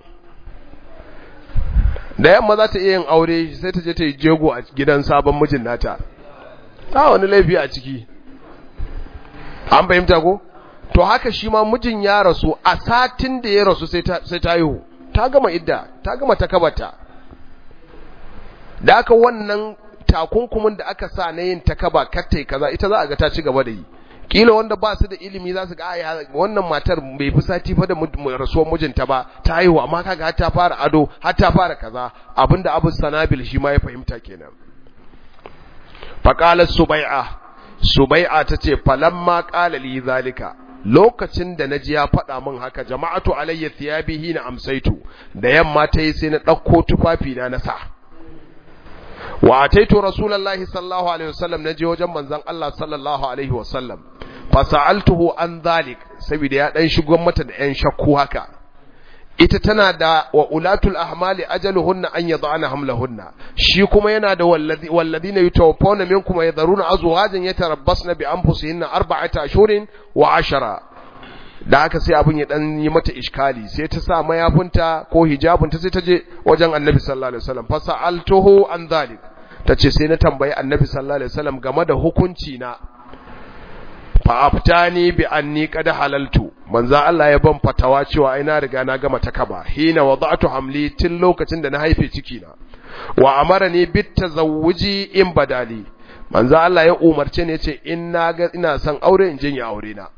da yamma za ta iya yin aure sai ta je ta yi jego a gidan sabon mijin nata ta wani laifi a ciki an fahimta ko to haka shi ma mijin ya rasu a satin da ya rasu sai ta sai ta haihu ta gama idda ta gama takabata da aka wannan takunkumin da aka sa na yin takaba kattai kaza ita za a ga ta ci gaba da yi kila wanda ba su da ilimi za su ga aya wannan matar bai fi sati fa da rasuwar mijinta ba ta haihu amma kaga har ta fara ado har ta fara kaza abinda Abu Sanabil shi ma ya fahimta kenan faqalat subai'a subai'a tace falamma qala li zalika lokacin da naji ya faɗa min haka jama'atu alayya thiyabihi na amsaitu da yamma ta yi sai na ɗauko tufafi na na sa wa ataitu rasulullahi sallallahu alaihi wasallam naje wajen manzon Allah sallallahu alaihi wasallam fa sa'altuhu an zalik saboda ya dan shigo mata da yan shakku haka ita tana da wa ulatul ahmali ajaluhunna an yad'ana hamlahunna shi kuma yana da wallazi walladina yutawaffawna minkum yadharuna azwajan yatarabbasna bi anfusihinna arba'ata ashhurin wa ashara da haka sai abun ya dan yi mata iskali sai ta sa mayafinta ko hijabinta sai ta je wajen annabi sallallahu alaihi wasallam fa sa'altuhu an dhalik tace sai na tambayi annabi sallallahu alaihi wasallam game da hukunci na fa aftani bi anni qad halaltu manzo Allah ya ban fatawa cewa ai na riga na gama takaba hina wada'tu hamli tun lokacin da na haife ciki na wa amarani bit tazawuji in badali manzo Allah ya umarce ni yace in na ga ina son aure in je yi aure na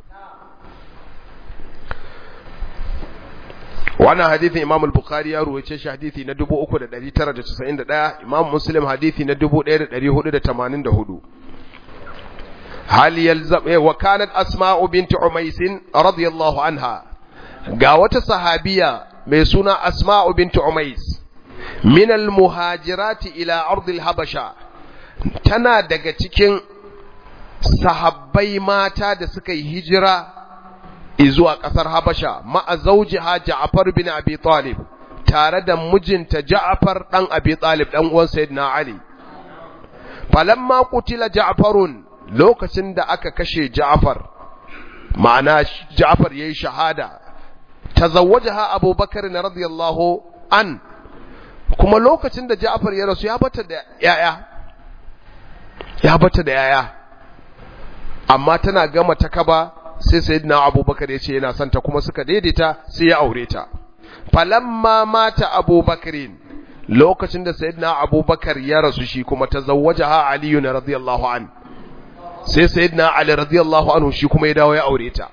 wannan hadithin Imam al-Bukhari ya ruwace shi hadithi na 3991 Imam Muslim hadithi na 1484 hal yalzam wa kanat Asma'u bint Umays radiyallahu anha ga wata sahabiya mai suna Asma'u bint Umays min al-muhajirat ila ard al-habasha tana daga cikin sahabbai mata da suka yi hijira zuwa ƙasar Habasha ma'a zaujiha Ja'far bin Abi Talib tare da mijinta Ja'far dan Abi Talib dan uwan Sayyidina Ali falamma qutila Ja'farun lokacin da aka kashe Ja'far ma'ana Ja'far yayi shahada tazawwajaha Abu Bakar radiyallahu an kuma lokacin da Ja'far ya rasu ya bata da yaya ya bata da yaya amma tana gama takaba sai sayyidina abubakar ya ce yana son ta kuma suka daidaita sai ya aure ta falamma mata abubakarin lokacin da sayyidina abubakar ya rasu shi kuma tazawwajaha aliyu radiyallahu an sai sayyidina ali radiyallahu anhu shi kuma ya dawo ya aure ta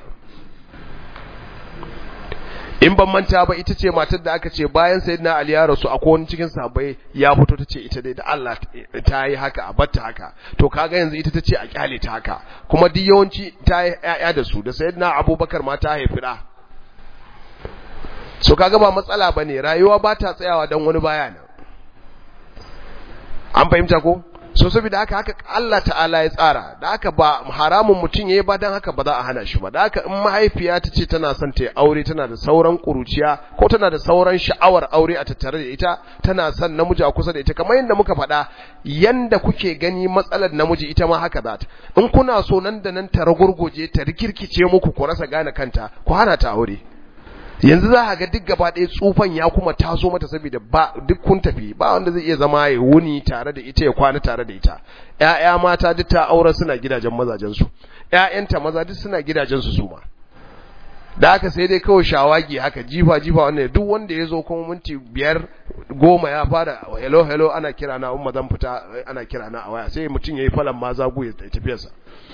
in ban manta ba ita ce matar da aka ce bayan sayyidina ali ya rasu akwai wani cikin sahabbai ya fito ta ce ita dai da Allah ta yi haka a batta haka to kaga yanzu ita ta ce a kyale ta haka kuma duk yawanci ta yi ƴaƴa da su da sayyidina abubakar ma ta haifi da so kaga ba matsala bane rayuwa ba ta tsayawa dan wani baya nan an fahimta ko so saboda haka haka Allah ta'ala ya tsara da haka ba haramun mutum yayi ba dan haka ba za a hana shi ba da haka in mahaifiya ta ce tana son ta yi aure tana da sauran kuruciya ko tana da sauran sha'awar aure a tattare da ita tana son namiji a kusa da ita kamar yadda muka faɗa yanda kuke gani matsalar namiji ita ma haka za ta in kuna so nan da nan ta ragurguje ta rikirkice muku ku rasa gane kanta ku hana ta aure yanzu za a ga duk gaba ɗaya tsufan ya kuma taso mata saboda ba duk kun tafi ba wanda zai iya zama ya wuni tare da ita ya kwana tare da ita ƴaƴa mata duk ta aure suna gidajen mazajen su ƴaƴanta maza duk suna gidajen su suma da haka sai dai kawai shawagi haka jifa jifa wanda duk wanda ya zo kuma minti biyar goma ya fara hello hello ana kira na umma zan fita ana kira na a waya sai mutum yayi falan ma zagu ya tafiyarsa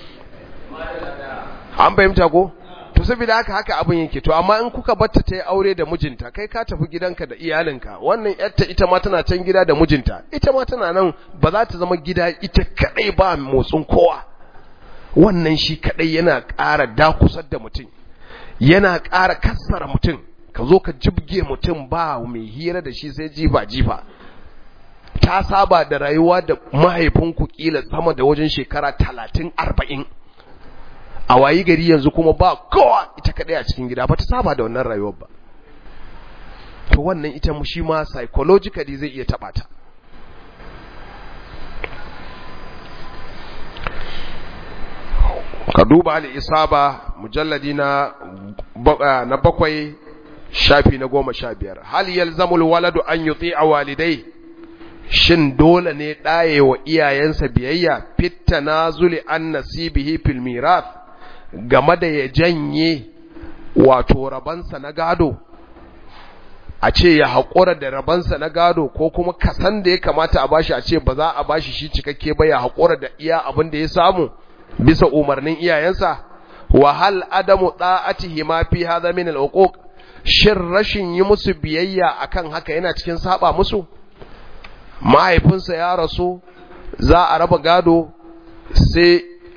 an fahimta ko to saboda haka haka abin yake to amma in kuka batta ta yi aure da mijinta kai ka tafi gidanka da iyalinka wannan yarta ita ma tana can gida da mijinta ita ma tana nan ba za ta zama gida ita kadai ba motsin kowa wannan shi kadai yana ƙara dakusar da mutum yana ƙara kassara mutum ka zo ka jibge mutum ba mai hira da shi sai jifa jifa ta saba da rayuwa da mahaifinku kila sama da wajen shekara talatin arba'in a wayi gari yanzu kuma ba kowa ita kadai a cikin gida ba ta saba da wannan rayuwar ba to wannan ita mu shi ma psychologically zai iya taba ta ka duba al-isaba mujalladi na na bakwai shafi na goma sha biyar hal yalzamul waladu an yuti'a walidai shin dole ne ɗaye wa iyayensa biyayya fitta na zuli an nasibihi fil mirath game da ya janye wato rabansa na gado a ce ya haƙura da rabansa na gado ko kuma kasan da ya kamata a bashi a ce ba za a bashi shi cikakke ba ya haƙura da iya abin da ya samu bisa umarnin iyayensa wa hal adamu da'atihi ma fi hadha min al-uquq shin rashin yi musu biyayya akan haka yana cikin saba musu mahaifinsa ya rasu za a raba gado sai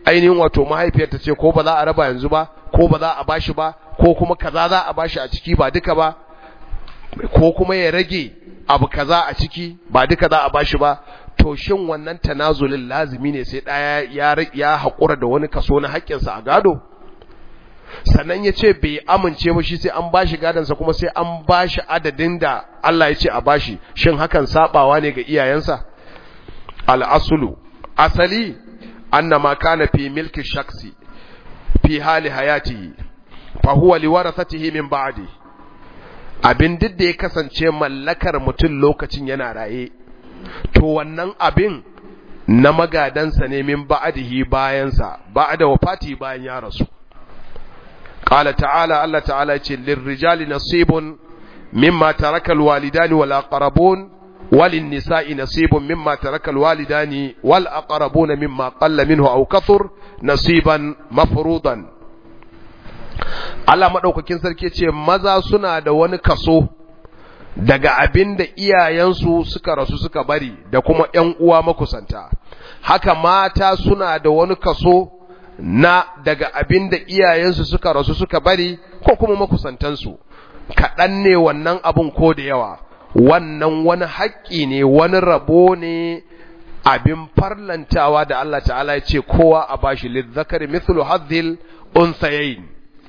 ainihin wato mahaifiyar ta ce ko ba za a raba yanzu ba ko ba za a bashi ba ko kuma kaza za a bashi a ciki ba duka ba ko kuma ya rage abu kaza a ciki ba duka za a bashi ba to shin wannan tanazulin lazimi ne sai ɗaya ya ya haƙura da wani kaso na haƙƙinsa a gado sannan ya ce bai amince ba shi sai an bashi gadonsa kuma sai an bashi adadin da Allah ya ce a bashi shin hakan sabawa ne ga iyayensa al'asulu asali annama kana fi milki shaksi fi hali hayatihi fa huwa liwarathatihi min ba'di abin duk da ya kasance mallakar mutum lokacin yana raye to wannan abin na magadansa ne min ba'dihi bayansa ba'da wafati bayan ya rasu qala ta'ala Allah ta'ala yace lirrijali nasibun mimma taraka alwalidani wal aqrabun walin nisa'i nasibun mimma taraka alwalidani wal aqrabun mimma qalla minhu aw kathur nasiban mafruḍan Allah madaukakin sarki ce maza suna da wani kaso daga abin da iyayensu suka rasu suka bari da kuma ƴan uwa makusanta haka mata suna da wani kaso na daga abin da iyayensu suka rasu suka bari ko kuma makusantansu kaɗan ne wannan abun ko da yawa wannan wani haƙƙi ne wani rabo ne abin farlantawa da Allah ta'ala ya ce kowa a bashi lizzakari mithlu hadhil unsayayn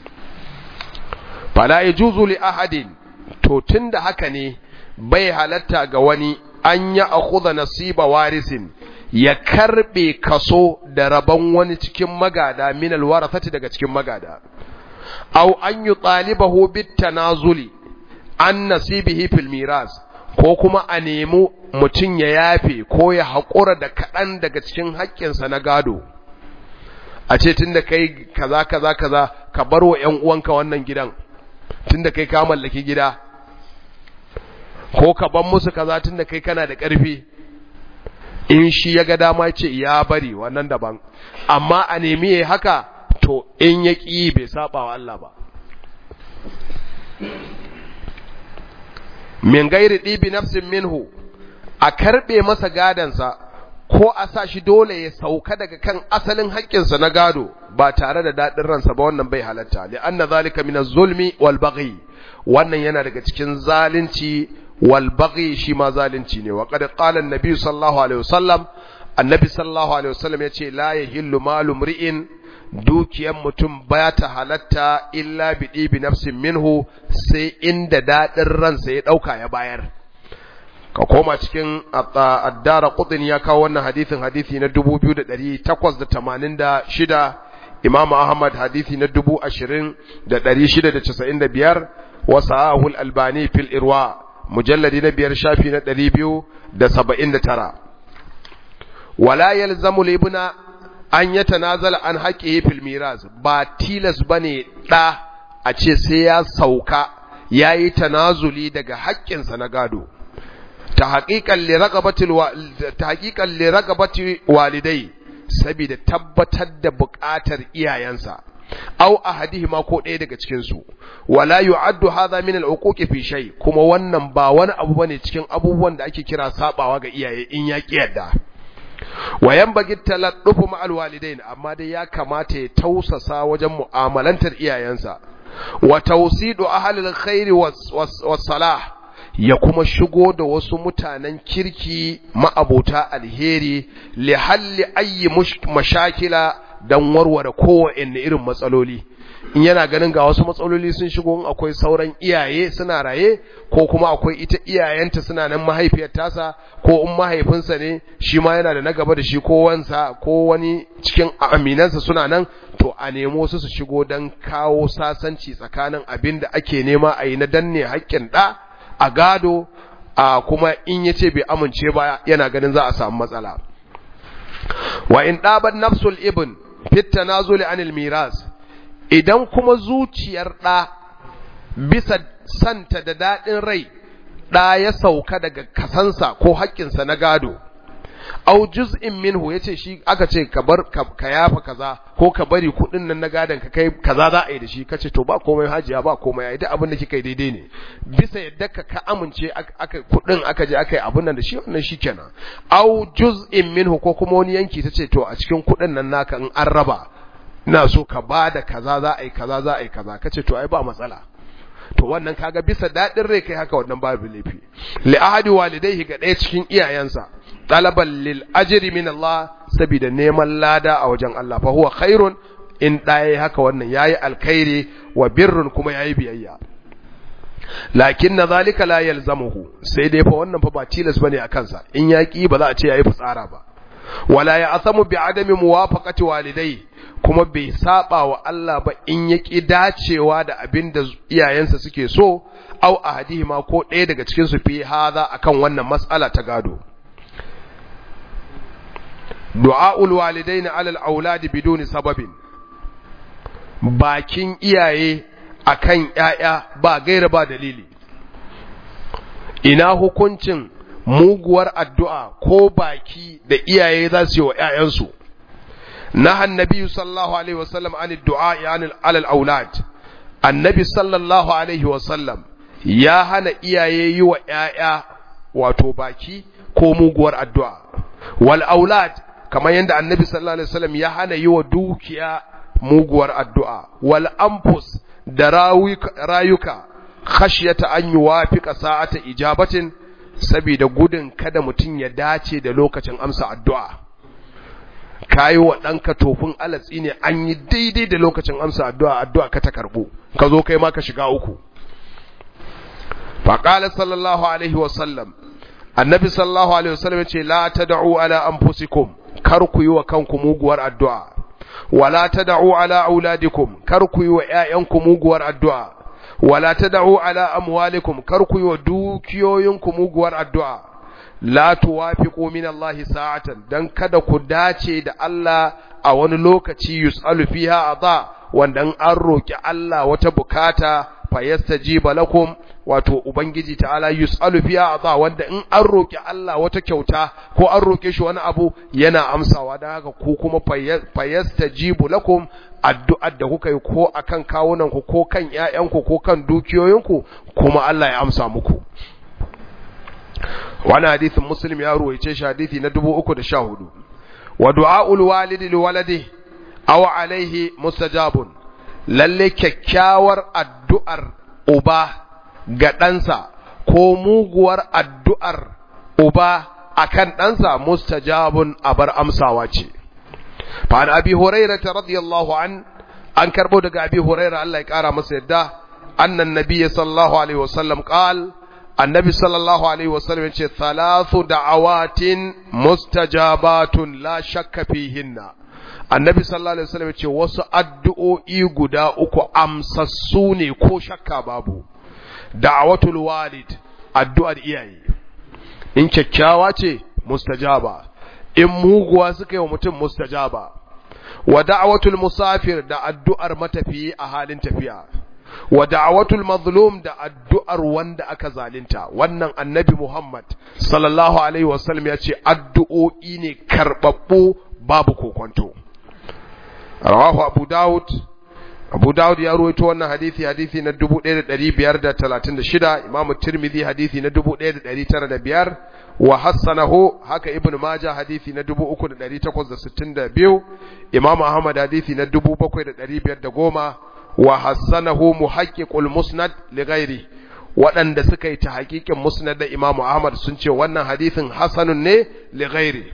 fala yajuzu li ahadin to tunda haka ne bai halatta ga wani an ya akhudha nasiba warisin ya karbe kaso da rabon wani cikin magada min alwarathati daga cikin magada aw an yutalibahu bit tanazuli an nasibihi fil miras ko kuma a nemi mutum ya yafe ko ya haƙura da kaɗan daga cikin haƙƙinsa na gado a ce tun da kai kaza kaza kaza ka bar wa ‘yan uwanka wannan gidan tun da kai ka mallaki gida ko ka ban musu kaza tun da kai kana da ƙarfi in shi ya ga dama ce ya bari wannan daban amma a nemi ya haka to in ya ƙi bai saba wa Allah ba min gairi ɗibi nafsin minhu a karɓe masa gadansa ko a sa shi dole ya sauka daga kan asalin haƙƙinsa na gado ba tare da daɗin ransa ba wannan bai halatta li anna zalika min az-zulmi wal baghi wannan yana daga cikin zalunci wal baghi shi ma zalunci ne wa qad qala an-nabi sallallahu alaihi wasallam annabi sallallahu alaihi wasallam yace la yahillu malu mri'in dukiyar mutum ba ta halatta illa bi ɗibi nafsin minhu sai inda daɗin ransa ya ɗauka ya bayar ka koma cikin addara kudin ya kawo wannan hadithin hadithi na 2886 imam ahmad hadithi na 20695 wa sahahul albani fil irwa mujalladi na biyar shafi na 279 wala yalzamu libna an ya tanazala an haƙe fil miras ba tilas bane ɗa a ce sai ya sauka ya yi tanazuli daga haƙƙinsa na gado ta haƙiƙan liragabati walidai saboda tabbatar da buƙatar iyayensa au ahadihima ko ɗaya daga cikinsu wala yu'addu hadha min al-uquqi fi shay kuma wannan ba wani abu bane cikin abubuwan da ake kira sabawa ga iyaye in ya yadda wayan bagi taladdufu ma'al walidain amma dai ya kamata ya tausasa wajen mu'amalantar iyayensa wa tawsidu ahlil khairi was salah ya kuma shigo da wasu mutanen kirki ma'abota alheri li halli ayyi mashakila dan warware kowanne irin matsaloli in yana ganin ga wasu matsaloli sun shigo in akwai sauran iyaye suna raye ko kuma akwai ita iyayenta suna nan mahaifiyar tasa ko in mahaifinsa ne shi ma yana da na gaba da shi ko wansa ko wani cikin aminansa suna nan to a nemo su su shigo don kawo sasanci tsakanin abin da ake nema a yi na danne haƙƙin ɗa a gado a kuma in ya ce bai amince ba yana ganin za a samu matsala wa in ɗaban nafsul ibn fit tanazuli anil miras idan kuma zuciyar ɗa bisa santa da daɗin rai ɗa ya sauka daga kasansa ko haƙƙinsa na gado au juz'in minhu yace shi aka ce ka bar ka yafa kaza ko ka bari kudin nan na gadan ka kai kaza za a yi da shi kace to ba komai hajiya ba komai ai duk abin da kika yi daidai ne bisa yadda ka ka amince aka kudin aka je aka yi abin nan da shi wannan shikenan au juz'in minhu ko kuma wani yanki tace to a cikin kudin nan naka in an raba ina so ka bada kaza za a yi kaza za a yi kaza kace to ai ba matsala to wannan kaga bisa dadin rai kai haka wannan babu laifi li ahadi walidayhi ga ɗaya cikin iyayensa talaban lil ajri min Allah saboda neman lada a wajen Allah fa huwa khairun in ɗaya haka wannan yayi alkhairi wa birrun kuma yayi biyayya lakin na zalika la yalzamuhu sai dai fa wannan fa ba tilas bane a kansa in yaki ba za a ce yayi fitsara ba wala ya asamu bi adami muwafaqati walidai kuma bai saba wa Allah ba in ya ki dacewa da abin da iyayensa suke so au ahadihima ko ɗaya daga cikin su fi haza akan wannan mas'ala ta gado du'aul walidaini alal auladi biduni sababin bakin iyaye akan ƴaƴa ba gaira ba dalili ina hukuncin muguwar addu'a ko baki da iyaye za su yi wa ‘ya'yansu, na annabi sallallahu Alaihi wasallam an du'a alal aulad, annabi sallallahu Alaihi wasallam ya hana iyaye yi wa ‘ya'ya wato baki ko muguwar addu'a. Wal aulad, kamar yadda annabi sallallahu Alaihi wasallam ya hana yi wa dukiya muguwar addu'a, wal amfus da rayuka, khashiyata an yi wafiƙa sa'ata ijabatin saboda gudun kada mutum ya dace da lokacin amsa addu'a. Kayi wa ɗanka tofin alatsi ne an yi daidai da lokacin amsa addu'a addu'a ka ta karɓo, ka zo kai ma ka shiga uku. Faƙalar sallallahu Alaihi wasallam, annabi sallallahu Alaihi wasallam ce, La ta da'u ala anfusikum kar ku yi wa kanku muguwar addu'a, wala ta da'u ala auladikum kar ku yi wa ‘ya'yanku muguwar addu'a. wala tad'u ala amwalikum kar ku yi dukiyoyinku muguwar addu'a la tuwafiqu min Allah sa'atan dan kada ku dace da Allah a wani lokaci yus'alu fiha adha wanda an roki Allah wata bukata fayastajiba lakum wato ubangiji ta'ala yus'alu fiha adha wanda in an roki Allah wata kyauta ko an roke shi wani abu yana amsawa dan haka ku kuma fayastajibu lakum addu'ar da kuka yi ko akan kawunanku ko kan ‘ya'yanku ko kan dukiyoyinku kuma Allah ya amsa muku. Wani hadithin Muslim ya ruwaice shi hadithi na dubu uku da sha hudu. Wa du'a'ul walidi li walade, awa alaihi mustajabun, lalle kyakkyawar addu'ar uba ga ɗansa ko muguwar addu'ar uba akan ɗansa mustajabun abar amsawa ce. فعن أبي هريرة رضي الله عنه أن كربو دقى أبي هريرة الله يكارى مسيدة أن النبي صلى الله عليه وسلم قال النبي صلى الله عليه وسلم ثلاث دعوات مستجابات لا شك فيهن annabi sallallahu alaihi wasallam ce wasu addu'o'i guda uku amsassu ne ko shakka babu da'watul walid addu'ar iyaye in kyakkyawa ce mustajaba in muguwa suka yi wa mutum mustajaba wa da'watul musafir da addu'ar matafiyi a halin tafiya wa da'watul mazlum da addu'ar wanda aka zalunta wannan annabi Muhammad sallallahu alaihi wasallam ya ce addu'o'i ne karbabbu babu kokonto rawahu abu daud abu daud ya ruwaito wannan hadisi hadisi na 1536 imamu tirmidhi hadisi na 1905 wa hassanahu haka ibnu majah hadisi na 3862 imamu ahmad hadisi na 7510 wa hassanahu muhaqqiqul musnad li ghairi waɗanda suka yi ta hakikin musnad da imamu ahmad sun ce wannan hadisin hasanun ne li ghairi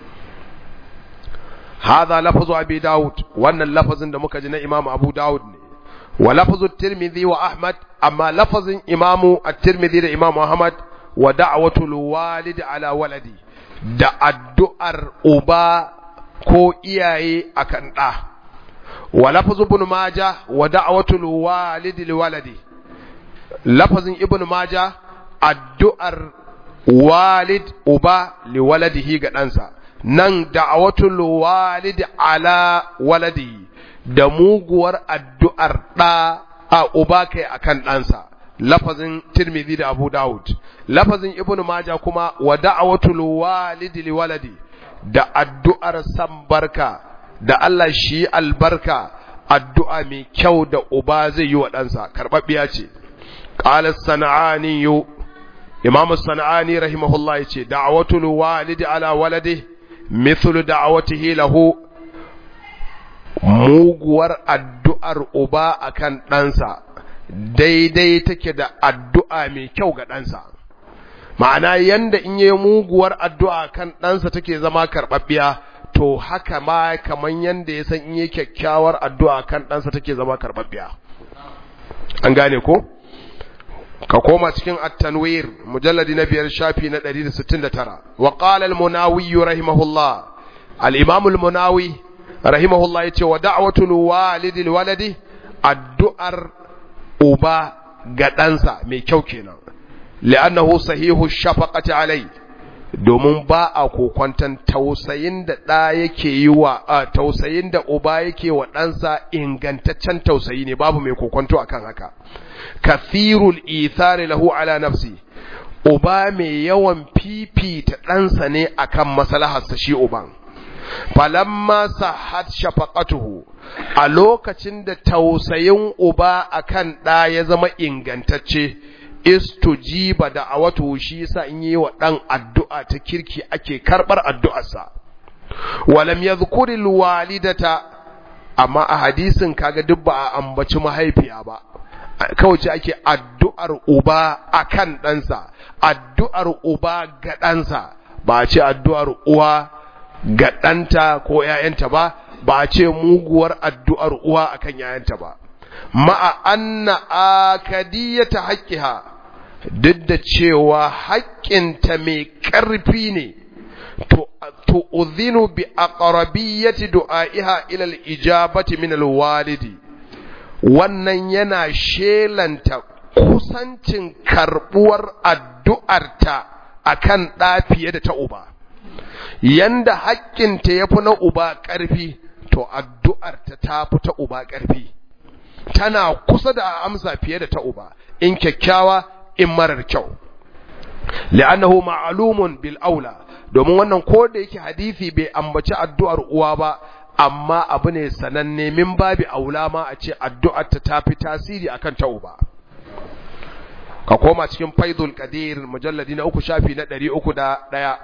هذا لفظ أبي داود وأن اللفظ ده مكجنا إمام أبو داود ولفظ الترمذي وأحمد أما لفظ إمام الترمذي لإمام أحمد ودعوة الوالد على ولدي da addu'ar uba ko iyaye akan ɗa wa lafzu ibn maja wa da'watul walidi liwaladi lafazin ibn maja addu'ar walid uba liwaladihi ga ɗansa nan da'awatul walid ala waladi da muguwar addu'ar ɗa a uba kai akan ɗansa lafazin tirmidhi da abu dawud lafazin ibnu maja kuma wa da'awatul walid li waladi da addu'ar san barka da Allah shi albarka addu'a mai kyau da uba zai yi wa ɗansa karɓaɓɓiya ce ƙalar sana'ani yo imamu sana'ani rahimahullah ya ce da'awatul walidi ala walade mithlu da'awatihi lahu muguwar addu'ar uba akan ɗansa daidai take da addu'a mai kyau ga ɗansa ma'ana yanda in yi muguwar addu'a kan ɗansa take zama karɓaɓɓiya to haka ma kaman yanda ya san in yi kyakkyawar addu'a kan ɗansa take zama karɓaɓɓiya an gane ko ka koma cikin at-tanwir mujalladi na biyar shafi na 169 wa qala al-munawi rahimahullah al-imam al-munawi rahimahullah yace wa da'watul walidi waladi addu'ar uba ga ɗansa mai kyau kenan li'annahu sahihu shafaqati alai domin ba a kokwantan tausayin da ɗa yake yi wa tausayin da uba yake wa ɗansa ingantaccen tausayi ne babu mai kokwanto akan haka kathirul ithari lahu ala nafsi uba mai yawan fifita ɗansa ne akan maslaharsa shi uban falamma sahat shafaqatuhu a lokacin da tausayin uba akan ɗa ya zama ingantacce istujiba da awatu shi yasa in yi wa ɗan addu'a ta kirki ake karɓar addu'arsa walam yadhkuril walidata amma a hadisin kaga duk ba a ambaci mahaifiya ba kawai ce ake addu'ar uba akan ɗansa addu'ar uba ga ɗansa ba a ce addu'ar uwa ga ɗanta ko ‘ya'yanta ba, ba a ce muguwar addu'ar uwa a kan ‘ya'yanta ba. Ma'a anna akadiyata haƙƙiha, duk da cewa haƙƙinta mai ƙarfi ne, to uzinu bi aqrabiyyati du'a'iha ilal ijabati min walidi wannan yana shelanta kusancin karɓuwar addu'arta akan ɗa fiye da ta uba. yanda haƙƙinta ya fi na uba ƙarfi to addu'arta ta fi ta uba ƙarfi tana kusa da amsa fiye da ta uba in kyakkyawa in marar kyau li'annahu ma'lumun bil aula domin wannan ko da yake hadisi bai ambaci addu'ar uwa ba amma abu ne sananne min babi aula ma a ce addu'arta ta fi tasiri akan ta uba ka koma cikin faidul qadir mujalladi na uku shafi na ɗari uku da ɗaya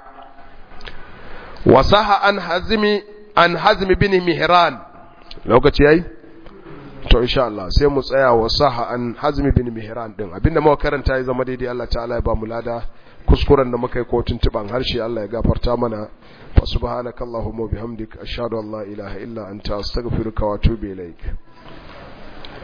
wasaha an hazimi an hazmi bin mihran lokaci yayi to insha Allah sai mu tsaya wasaha an hazmi bin mihran din abinda muka karanta ya zama daidai Allah ta'ala ya ba mu lada kuskuren da muka yi ko tuntuban harshe Allah ya gafarta mana fa subhanakallahumma bihamdik ashhadu an la ilaha illa anta astaghfiruka wa atubu ilaik